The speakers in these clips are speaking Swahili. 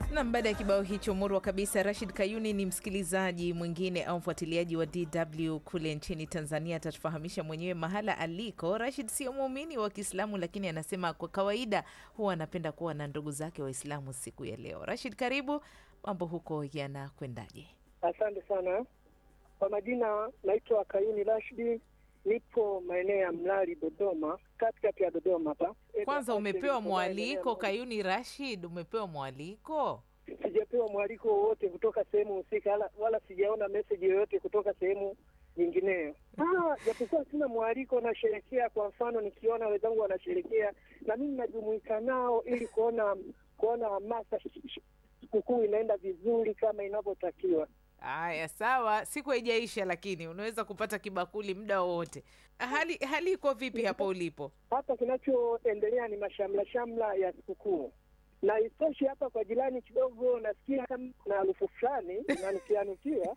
Nam, baada ya kibao hicho murwa kabisa, Rashid Kayuni ni msikilizaji mwingine au mfuatiliaji wa DW kule nchini Tanzania. Atatufahamisha mwenyewe mahala aliko. Rashid sio muumini wa Kiislamu, lakini anasema kwa kawaida huwa anapenda kuwa na ndugu zake Waislamu siku ya leo. Rashid, karibu. Mambo huko yanakwendaje? Asante sana kwa majina, naitwa Kayuni Rashidi, nipo maeneo ya Mlali, Dodoma, katikati ya Dodoma hapa. Kwanza umepewa mwaliko Kayuni Rashid, umepewa mwaliko? Sijapewa mwaliko wowote kutoka sehemu husika, wala, wala sijaona meseji yoyote kutoka sehemu nyingineyo. Ah, japokuwa sina mwaliko, nasherekea. Kwa mfano, nikiona wenzangu wanasherekea na mimi najumuika nao ili kuona kuona hamasa sikukuu inaenda vizuri kama inavyotakiwa. Haya, sawa, siku haijaisha, lakini unaweza kupata kibakuli muda wowote. Hali hali iko vipi hapo ulipo? Hapa kinachoendelea ni mashamla shamla ya sikukuu, na isitoshe hapa kwa jirani kidogo nasikia kama kuna harufu fulani inanukianukia.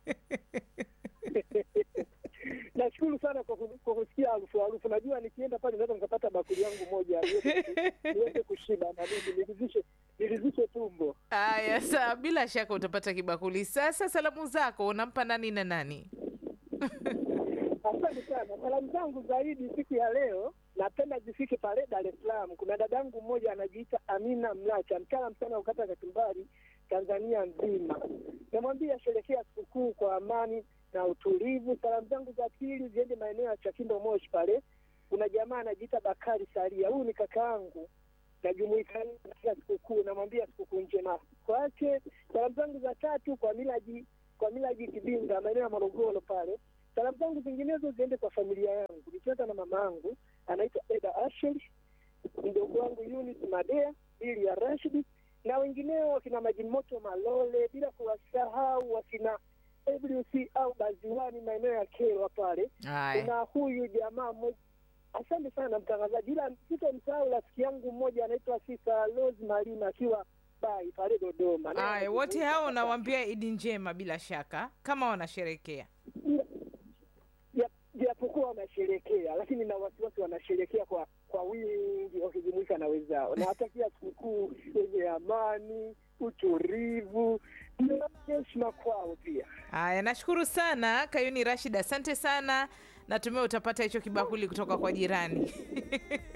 Nashukuru sana kwa ku- kwa kusikia harufu harufu. Najua nikienda pale naweza nikapata bakuli yangu moja niweze- niweze kushiba na mimi niridhishe niridhishe tumbo. Haya, sawa, bila shaka utapata kibakuli. Sasa salamu zako unampa nani na nani? Asante sana. Salamu zangu zaidi siku ya leo napenda zifike pale Dar es Salaam. Kuna dadangu mmoja anajiita Amina Mlacha, mtaalamu sana ukata kachumbari Tanzania nzima. Namwambia sherekea sikukuu kwa amani na utulivu. Salamu zangu za pili ziende maeneo ya Chakindo Moshi pale. Kuna jamaa anajiita Bakari Saria, huyu ni kakaangu najumuika naye katika sikukuu, namwambia sikukuu njema kwake. Salamu zangu za tatu kwa Milaji kwa Milaji Kibinga, maeneo ya Morogoro pale. Salamu zangu zinginezo ziende kwa familia yangu, nikianza na mama yangu anaitwa Eda Asheli, mdogo wangu Yunis Madea, Bili ya Rashidi na wengineo wakina Majimoto Malole, bila kuwasahau wakina WC au Baziwani maeneo ya Kerwa pale. Haya, Kuna huyu jamaa mmoja, asante sana mtangazaji, ila sitomsahau rafiki yangu mmoja anaitwa Sisa Rose Malima akiwa Bai pale Dodoma. Naye haya, wote anazungumza hao hapa. unawambia Idi njema, bila shaka kama wanasherekea. Ja- japokuwa wanasherekea lakini na wasiwasi wanasherekea kwa kwa wingi wakijumuika na wenzao. Nawatakia sikukuu yenye amani, utulivu na heshima kwao pia. Haya, nashukuru sana Kayuni Rashid, asante sana. Natumai utapata hicho kibakuli kutoka kwa jirani.